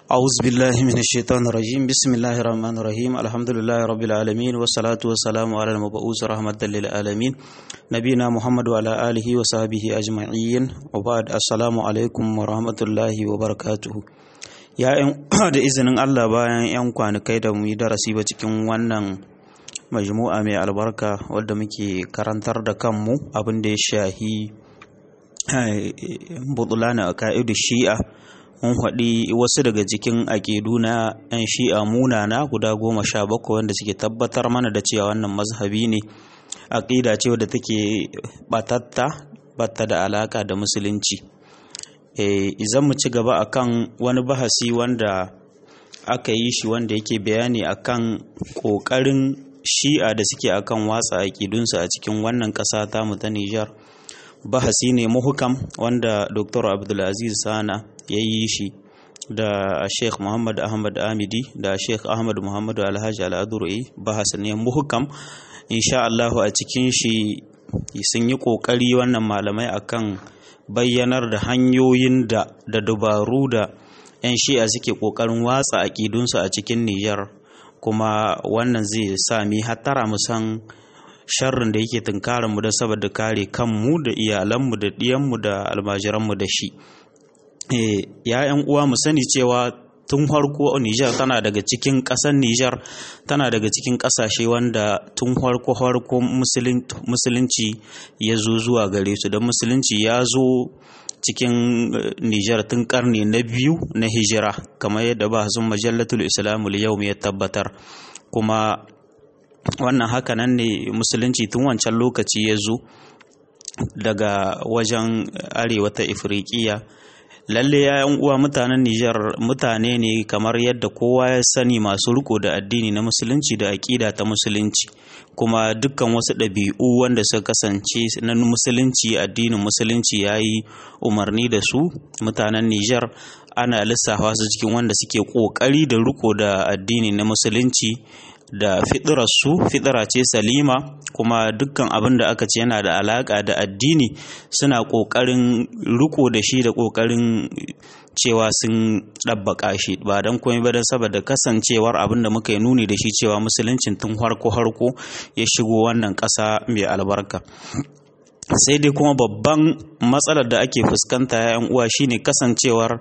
أعوذ بالله من الشيطان الرجيم بسم الله الرحمن الرحيم الحمد لله رب العالمين والصلاة والسلام على المبعوث رحمة للعالمين نبينا محمد وعلى آله وصحبه أجمعين وبعد السلام عليكم ورحمة الله وبركاته ya da izinin Allah bayan 'yan kwanakai da mu yi darasi ba cikin wannan majmu'a mai albarka wadda muke karantar da kanmu abin da ya shahi butulana a ka'idu shi'a mun faɗi wasu daga cikin aƙidu na 'yan shi'a munana guda goma sha bakwai wanda suke tabbatar mana da cewa wannan mazhabi ne aƙida ce wadda take batatta batta da alaƙa da musulunci izan mu ci gaba akan wani bahasi wanda aka yi shi wanda yake bayani akan ƙoƙarin shi'a da suke akan watsa aƙidunsu a cikin wannan ƙasa tamu ta Nijar bahasi ne muhukam wanda Dr. Abdulaziz Sana ya yi shi da Sheikh Muhammad Ahmad Amidi da Sheikh Ahmad Muhammad Alhaji Al-Adur'i bahas ne muhukam insha Allahu a cikin shi sun yi ƙoƙari wannan malamai akan bayyanar da hanyoyin da da dubaru da 'yan shi'a suke ƙoƙarin watsa aƙidunsu a cikin Nijar kuma wannan zai sami hattara mu san sharrin da yake tunkarar mu da saboda kare kanmu da iyalanmu da ɗiyanmu da almajiranmu da shi ya 'yan uwa mu sani cewa tun farko Nijar tana daga cikin ƙasar Nijar tana daga cikin ƙasashe wanda tun farko farko musulunci ya zo zuwa gare su don musulunci ya zo cikin Nijar tun karni na biyu na hijira kamar yadda ba sun majallatul islamul yau ya tabbatar kuma wannan hakanan ne musulunci tun wancan lokaci ya zo daga wajen arewa ta ifriqiya lalle yayan uwa mutanen Nijar mutane ne kamar yadda kowa ya sani masu riko da addini na musulunci da aƙida ta musulunci kuma dukkan wasu ɗabi'u wanda suka kasance na musulunci addinin musulunci ya yi umarni da su mutanen Nijar ana lissafa su cikin wanda suke ƙoƙari da riko da addini na musulunci da fiɗirarsu fiɗira ce salima kuma dukkan abin da aka ce yana da alaƙa da addini suna ƙoƙarin riko da shi da ƙoƙarin cewa sun ɗabbaƙa shi ba don komai ba don saboda kasancewar abin da muka yi nuni da shi cewa musuluncin tun harko harko ya shigo wannan ƙasa mai albarka sai dai kuma babban matsalar da ake fuskanta ya uwa shine kasancewar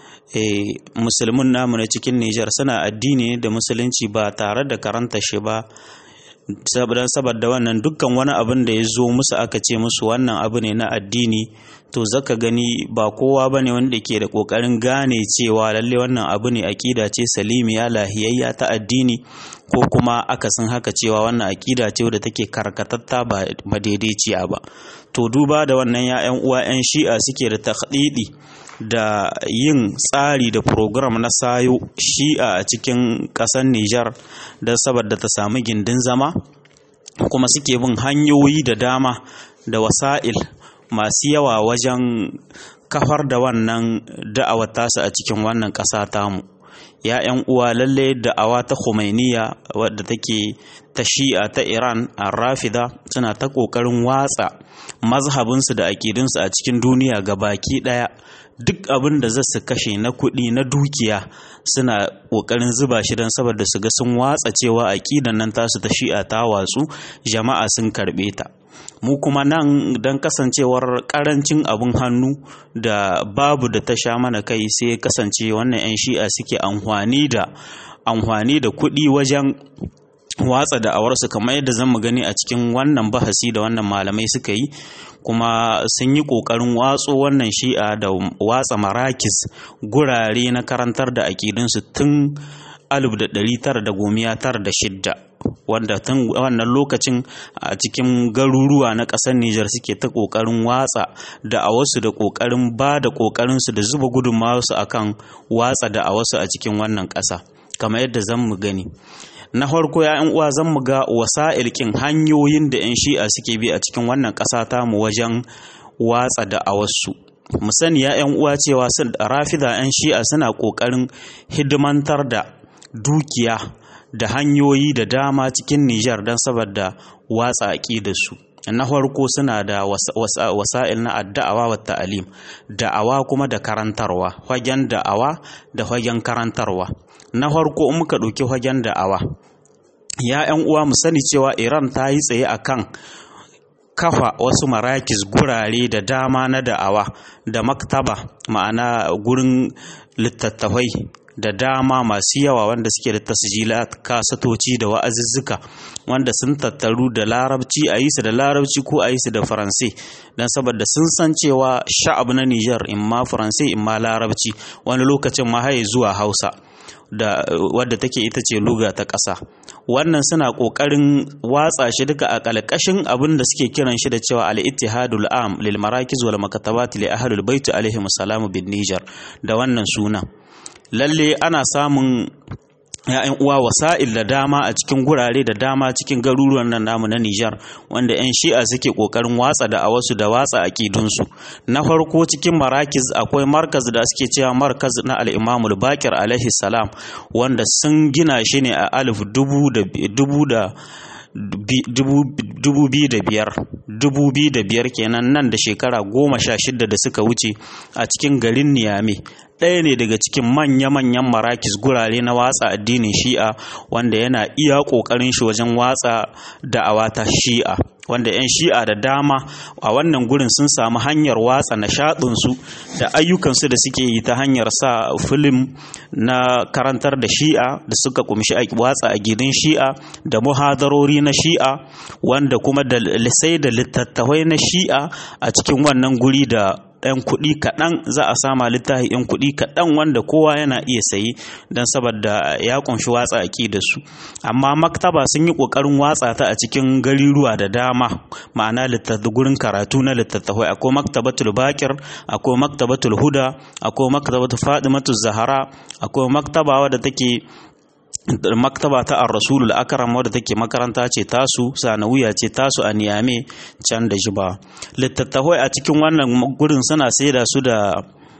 E, musulmin namu na cikin Nijar suna addini da musulunci ba tare da karanta shi ba saboda saboda wannan dukkan wani abin da ya zo musu aka ce musu wannan abu ne na addini to zaka gani ba kowa bane wanda ke da kokarin gane cewa lalle wannan abu ne akida ce salimiya lahiyayya ta addini ko kuma akasin haka cewa wannan akida ce wadda take karkatatta ba madaidaiciya ba to duba da wannan ya'yan uwa 'yan shi'a suke da takhdidi da yin tsari da program na sayo shi'a a cikin ƙasar Nijar don saboda ta samu gindin zama kuma suke bin hanyoyi da dama da wasa'il masu yawa wajen kafar da wannan da'awar tasu a cikin wannan ƙasa tamu ya 'yan uwa lalle da'awa ta Khomeiniya wadda take ta shi'a ta Iran a rafida suna ta ƙoƙarin watsa mazhabinsu da aƙidunsu a cikin duniya ga baki ɗaya duk abin da za su kashe na kuɗi na dukiya suna ƙoƙarin zuba shi don saboda su ga sun watsa cewa aƙidan nan tasu ta shi'a ta watsu jama'a sun karɓe ta mu kuma nan don kasancewar ƙarancin abin hannu da babu da ta sha mana kai sai kasance wannan 'yan shi'a suke amfani da amfani da kuɗi wajen watsa da'awarsu kamar yadda zan mu gani a cikin wannan bahasi da wannan malamai suka yi kuma sun yi ƙoƙarin watso wannan shi'a da watsa marakis gurare na karantar da aƙidunsu tun 1996 wanda tun wannan lokacin a cikin garuruwa na ƙasar Nijar suke ta ƙoƙarin watsa da a wasu da ƙoƙarin ba da ƙoƙarinsu da zuba gudunmawarsu akan watsa da a wasu a cikin wannan ƙasa kamar yadda zan mu gani na farko ya uwa zan mu ga wasa'il kin hanyoyin da 'yan shi'a suke bi a cikin wannan ƙasa ta mu wajen watsa da a wasu mu sani ya 'yan uwa cewa rafida 'yan shi'a suna ƙoƙarin hidimantar da dukiya da hanyoyi da dama cikin Nijar don saboda watsa da su na farko suna da wasa'il na adda'awa wa ta'alim da'awa kuma da karantarwa fagen da'awa da fagen karantarwa na farko in muka ɗauki fagen da'awa ya 'yan uwa mu sani cewa iran ta yi tsaye akan kafa wasu marakis gurare da dama na da'awa da maktaba ma'ana gurin littattafai da dama masu yawa wanda suke da tasjilat kasatoci da wa'azuzzuka wanda sun tattaru da larabci a yi su da larabci ko a yi su da faransai don saboda sun san cewa sha'ab na Nijar in ma faransai in ma larabci wani lokacin ma haye zuwa hausa da wadda take ita ce luga ta ƙasa wannan suna ƙoƙarin watsa shi duka a ƙalƙashin abin da suke kiran shi da cewa al-ittihadul am lil marakiz wal makatabat li ahlul bait alaihim salamu bin Nijar da wannan sunan lalle ana samun ya'yan uwa wasa'il da dama a cikin gurare da dama cikin garuruwan nan namu na Nijar wanda 'yan shi'a suke kokarin watsa da a wasu da watsa akidunsu na farko cikin marakiz akwai markaz da suke cewa markaz na al-Imam al-Bakir alaihi salam wanda sun gina shi ne a alif dubu da dubu da dubu biyu da biyar dubu biyu da biyar kenan nan da shekara goma sha shida da suka wuce a cikin garin niyame ɗaya ne daga cikin manya-manyan marakis gurare na watsa addinin shi'a wanda yana iya ƙoƙarin shi wajen watsa da'awa ta shi'a wanda 'yan shi'a da dama a wannan gurin sun samu hanyar watsa nishaɗinsu da ayyukansu da suke yi ta hanyar sa filim na karantar da shi'a da suka kumshi watsa a gidan shi'a da muhadarori na shi'a wanda kuma da sai da littattafai na shi'a a cikin wannan guri da ɗan kuɗi kaɗan za a sama littafi ɗan kuɗi kaɗan wanda kowa yana iya sayi don saboda ya ƙunshi watsa aƙi da su amma maktaba sun yi ƙoƙarin watsa ta a cikin gariruwa da dama ma'ana gurin karatu na littattafai akwai maktabatul bakir akwai maktabatul huda akwai maktabatul fadimatul zahara akwai maktaba wadda take maktaba ta ar-rasulul akram wadda take makaranta ce tasu sanawiya ce tasu a niyame can da jiba littattafai a cikin wannan gurin suna saida su da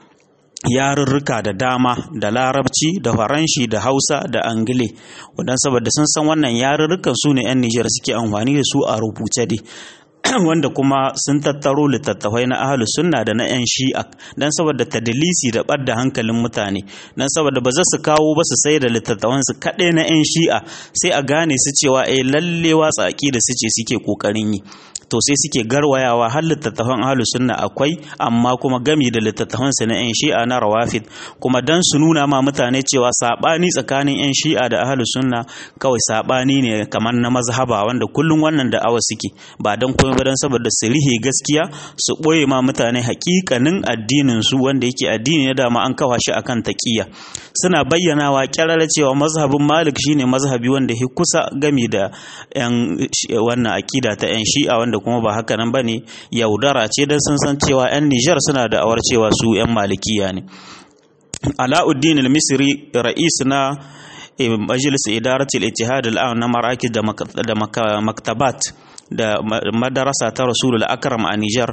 yarurruka da dama da larabci da faranshi da hausa da angile wadan saboda sun san wannan yarurrukan su ne 'yan nijar suke amfani da su a rubuce dai wanda kuma sun tattaro littattafai na ahalu sunna da na 'yan shi'a don saboda tadilisi da ɓadda hankalin mutane don saboda ba za su kawo ba su sai da littattafan su kaɗai na 'yan shi'a sai a gane su cewa eh lalle watsa da su ce suke ƙoƙarin yi to sai suke garwayawa har littattafan ahlus sunna akwai amma kuma gami da littattafan su na yan shi'a na rawafid kuma dan su nuna ma mutane cewa sabani tsakanin yan shi'a da ahlus sunna kawai sabani ne kamar na mazhaba wanda kullum wannan da awa suke ba dan komai ba dan saboda su rihe gaskiya su boye ma mutane hakikanin addinin su wanda yake addini ne dama an kawa shi akan taqiyya suna bayyanawa kyarara cewa mazhabin malik shine mazhabi wanda ya kusa gami da yan wannan akida ta yan shi'a wanda kuma ba haka nan bane yaudara ce dan sun san cewa yan Nijar suna da awar cewa su yan malikiya ne Alauddin al-Misri ra'is na majlis idarat al-ittihad al na marakis da maktabat da madarasa ta Rasulul Akram a Nijar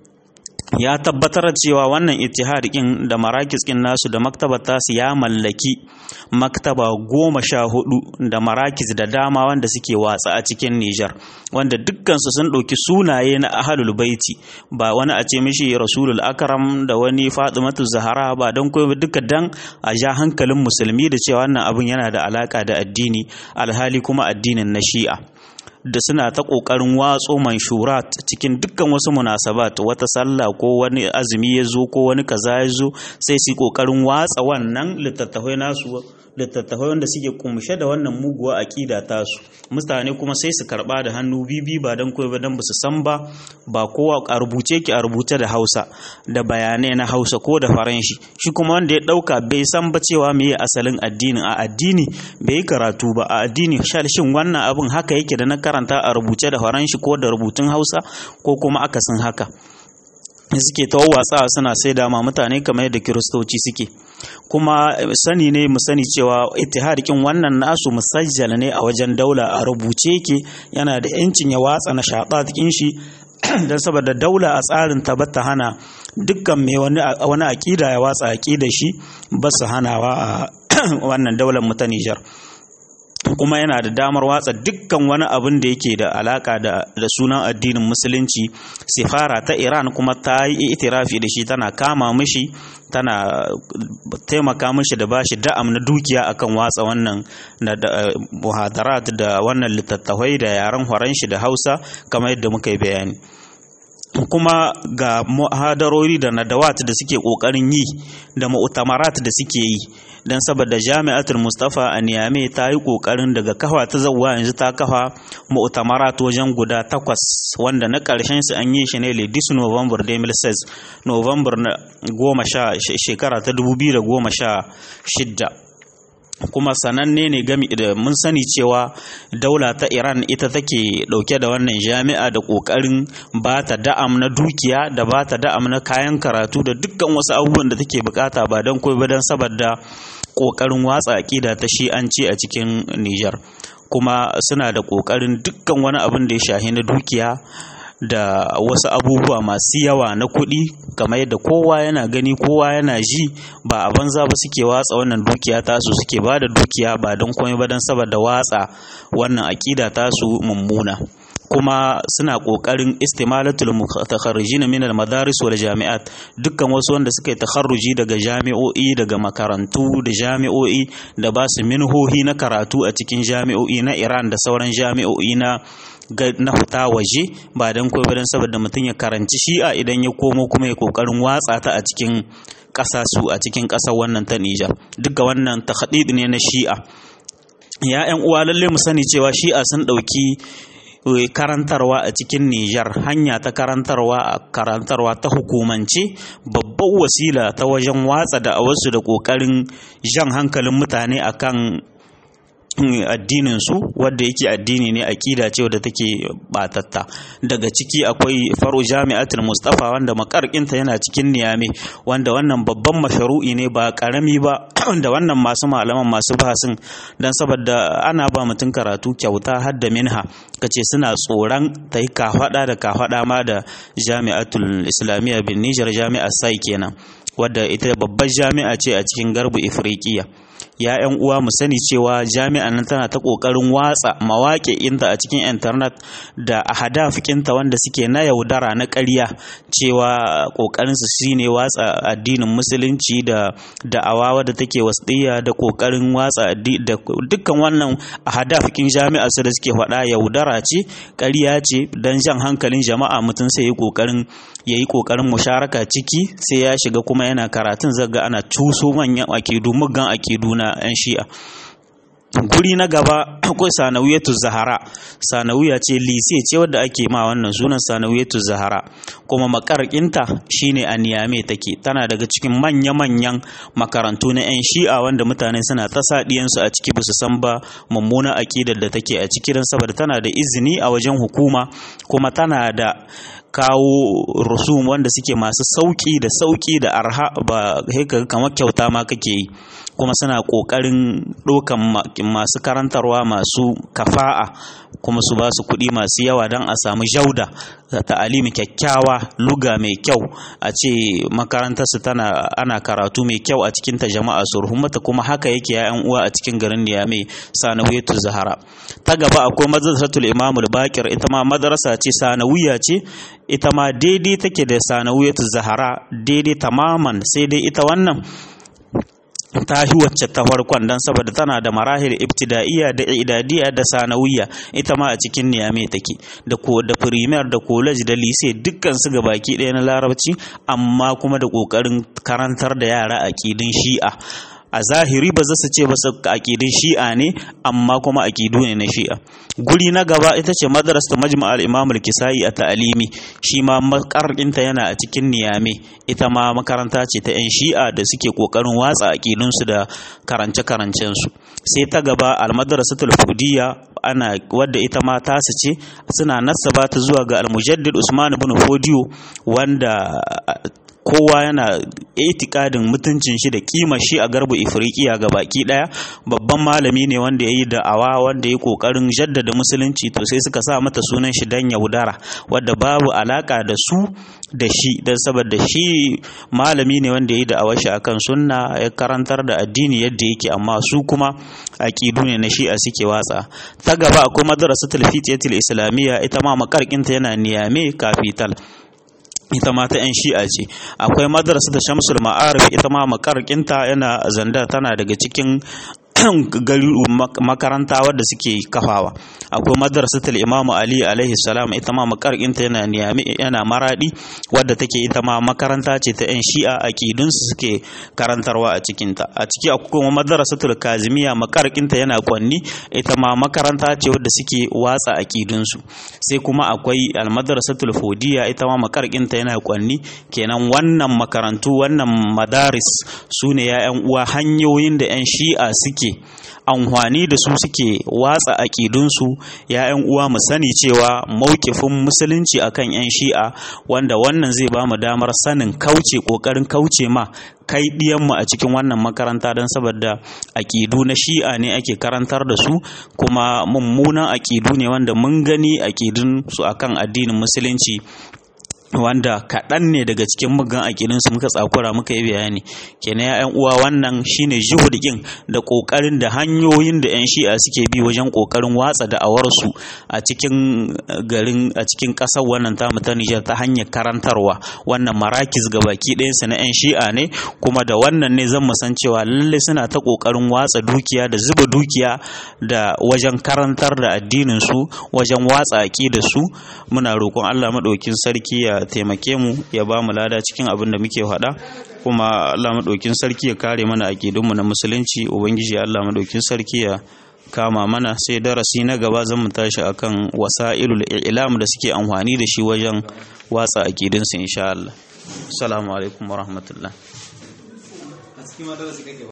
ya tabbatar cewa wannan ittihad din da marakis din nasu da maktabar tasu ya mallaki maktaba goma sha hudu da marakis da dama wanda suke watsa a cikin Nijar wanda dukkansu sun ɗauki sunaye na ahalul baiti ba wani a ce mishi rasulul akram da wani fatimatu zahara ba don kuma duka dan a ja hankalin musulmi da cewa wannan abin yana da alaka da addini alhali kuma addinin na shi'a da suna ta ƙoƙarin watso manshurat cikin dukkan wasu munasabat wata sallah ko wani azumi ya zo ko wani kaza ya zo sai su ƙoƙarin watsa wannan littattafai nasu littattafai wanda suke kumshe da wannan muguwa aƙida tasu mutane kuma sai su karɓa da hannu bibi ba don koyi ba don ba su san ba ba kowa a rubuce ki a rubuce da hausa da bayanai na hausa ko da faranshi shi kuma wanda ya ɗauka bai san ba cewa me asalin addinin a addini bai yi karatu ba a addini shin wannan abin haka yake da na karanta a rubuce da faranshi ko da rubutun hausa ko kuma akasin haka suke ta watsa suna sai dama mutane kamar yadda kiristoci suke kuma sani ne mu sani cewa ittihadikin wannan nasu musajjal ne a wajen daula a rubuce yake yana da yancin ya watsa na shaɗaɗin shi don saboda daula a tsarin ta bata hana dukkan mai wani aƙida ya watsa aƙida shi ba su hanawa a wannan daular mu ta Nijar kuma yana da damar watsa dukkan wani abin da yake da alaka da, da sunan addinin musulunci sifara ta iran kuma ta yi itirafi da shi tana kama mishi tana taimaka mishi da bashi da'am na dukiya akan watsa wannan na da, muhadarat da wannan littattafai da yaren horon shi da hausa kamar yadda muka yi bayani kuma ga muhadarori da nadawat da suke kokarin yi da mu'tamarat da suke yi dan saboda jami'atul mustafa a niyame ta yi kokarin daga kafa ta zawwa yanzu ta kafa mu'tamarat wajen guda takwas wanda na karshen su an yi shi ne le 10 november 2016 november na goma sha shekara ta 2016 kuma sananne ne gami da mun sani cewa daula ta iran ita take dauke da wannan jami'a da kokarin ba ta da'am na dukiya da ba ta da'am na kayan karatu da dukkan wasu abubuwan da take bukata ba don koi ba don saboda kokarin watsa aƙida ta shi'anci a cikin niger kuma suna da kokarin dukkan wani abin da ya shahi na dukiya da wasu abubuwa masu yawa na kuɗi kamar yadda kowa yana gani kowa yana ji ba a banza ba suke watsa wannan dukiya tasu suke ba da dukiya ba don komai ba don saboda watsa wannan aƙida tasu mummuna kuma suna ƙoƙarin istimalatul mutakharrijin min al madaris wal jami'at dukkan wasu wanda suka yi takharruji daga jami'o'i daga makarantu da jami'o'i da ba su minhohi na karatu a cikin jami'o'i na Iran da sauran jami'o'i na na fita waje ba don kawai don saboda mutum ya karanci shi'a idan ya komo kuma ya kokarin watsa ta a cikin ƙasa su a cikin ƙasar wannan ta Nijar duka wannan tahdid ne na shi'a ya ƴan uwa lalle mu sani cewa shi'a sun ɗauki karantarwa a cikin Nijar hanya ta karantarwa a karantarwa ta hukumance babbar wasila ta wajen watsa da wasu da ƙoƙarin jan hankalin mutane akan addinin su wanda yake addini ne aqida ce wadda take batatta daga ciki akwai faru jami'atul mustafa wanda makarkinta yana cikin niyame wanda wannan babban masharu'i ne ba karami ba da wannan masu malaman masu bahasin dan saboda ana ba mutum karatu kyauta har da minha kace suna tsoron ta yi kafada da kafada ma da jami'atul islamiyya bin nijar jami'ar sai kenan wadda ita babbar jami'a ce a cikin garbu ifriqiya ya yan uwa mu sani cewa jami'an nan tana ta kokarin watsa mawaƙi inta a cikin internet da ahadafikinta wanda suke na yaudara na ƙarya cewa kokarin su shine watsa addinin musulunci da da'awa wadda take wasdiya da kokarin watsa da dukkan wannan ahadafikin jami'a su da suke faɗa yaudara ce ƙarya ce dan jan hankalin jama'a mutum sai yi kokarin ya yi ƙoƙarin musharaka ciki sai ya shiga kuma yana karatun zaga ana cuso manyan akidu muggan akidu na 'yan shi'a guri na gaba akwai sanawiyatu zahara sanawiya ce lise ce wadda ake ma wannan sunan sanawiyatu zahara kuma makarkinta shine a niyame take tana daga cikin manya-manyan makarantu na 'yan shi'a wanda mutane suna ta saɗiyansu a ciki ba su san ba mummuna aƙidar da take a ciki don saboda tana da izini a wajen hukuma kuma tana da kawo rusum wanda suke masu sauki da sauki da arha ba haka kamar kyauta ma kake yi kuma suna ƙoƙarin ɗaukan masu karantarwa masu kafa'a kuma su ba su kuɗi masu yawa don a samu jauda da ta'alimi kyakkyawa luga mai kyau a ce makarantarsu tana ana karatu mai kyau a cikin ta jama'a su ruhumata kuma haka yake ya'yan uwa a cikin garin Niyame sanawiyatu zahara ta gaba akwai madrasatul imamul bakir ita ma madrasa ce sanawiya ce ita ma daidai take da sanawiyatu zahara daidai tamaman sai dai ita wannan ta yi wacce ta farkon don saboda tana da marahil ibtida'iyya da idadiyya da sanawiyya ita ma a cikin niyame take da ko da premier da college da lise dukkan su ga baki ɗaya na larabci amma kuma da ƙoƙarin karantar da yara aƙidin shi'a a zahiri ba za su ce ba su aƙidin shi'a ne amma kuma aƙidu ne na shi'a guri na gaba ita ce madrasa majma al-imam al-kisai a ta'alimi shi ma makarɗinta yana a cikin niyame ita ma makaranta ce ta 'yan shi'a da suke ƙoƙarin watsa aƙidunsu da karance su sai ta gaba al-madrasatul fudiyya ana wadda ita ma tasu ce suna nasaba ta zuwa ga al-mujaddid usman ibn fodiyo wanda kowa yana itikadin mutuncin shi da kima shi a garbu ifriqiya ga baki daya babban malami ne wanda ya yi da'awa wanda ya kokarin jaddada musulunci to sai suka sa mata sunan shi dan yaudara wadda babu alaka da su da shi don saboda shi malami ne wanda ya yi da'awar shi akan sunna ya karantar da addini yadda yake amma su kuma aqidu ne na shi'a suke watsa ta gaba akwai madrasatul fitiyatul islamiyya ita ma makarkinta yana niyame kafital ita ma ta 'yan shi'a ce akwai madrasa da shamsul ma'arif ita ma makarkinta yana zanda tana daga cikin gari makaranta wadda suke kafawa akwai madrasatul imam ali alaihi salam ita ma makarkinta yana niyami yana maradi wadda take ita ma makaranta ce ta yan shi'a aqidun su suke karantarwa a cikin ta a ciki akwai kuma madrasatul kazimiya makarkinta yana kwanni ita ma makaranta ce wadda suke watsa aqidun su sai kuma akwai al madrasatul fodiya ita ma makarkinta yana kwanni kenan wannan makarantu wannan madaris sune ya yan uwa hanyoyin da yan shi'a suke amfani da su suke watsa aƙidunsu ‘ya'yan uwa mu sani cewa mawkifin musulunci akan ‘yan shi'a wanda wannan zai ba mu damar sanin kauce ƙoƙarin kauce ma kai ɗiyanmu a cikin wannan makaranta don saboda aƙidu na shi'a ne ake karantar da su kuma mummunan aƙidu ne wanda mun gani aƙidun su akan addinin musulunci wanda kaɗan ne daga cikin mugan aƙidinsu muka tsakura muka yi bayani kenan ya uwa wannan shine juhudikin da ƙoƙarin da hanyoyin da 'yan shi'a suke bi wajen ƙoƙarin watsa da'awarsu a cikin garin a cikin ƙasar wannan tamu ta Nijar ta hanyar karantarwa wannan marakis ga baki ɗayansu na 'yan shi'a ne kuma da wannan ne zan san cewa lalle suna ta ƙoƙarin watsa dukiya da zuba dukiya da wajen karantar da addinin su wajen watsa aƙidar su muna roƙon Allah maɗaukin sarki ya taimake mu ya ba mu lada cikin abin da muke faɗa kuma Allah maɗaukin sarki ya kare mana aƙidunmu na musulunci ubangiji Allah maɗaukin sarki ya kama mana sai darasi na gaba zan mu tashi akan wasa'ilul i'lam da suke amfani da shi wajen watsa aƙidunsu insha Allah assalamu alaikum wa rahmatullah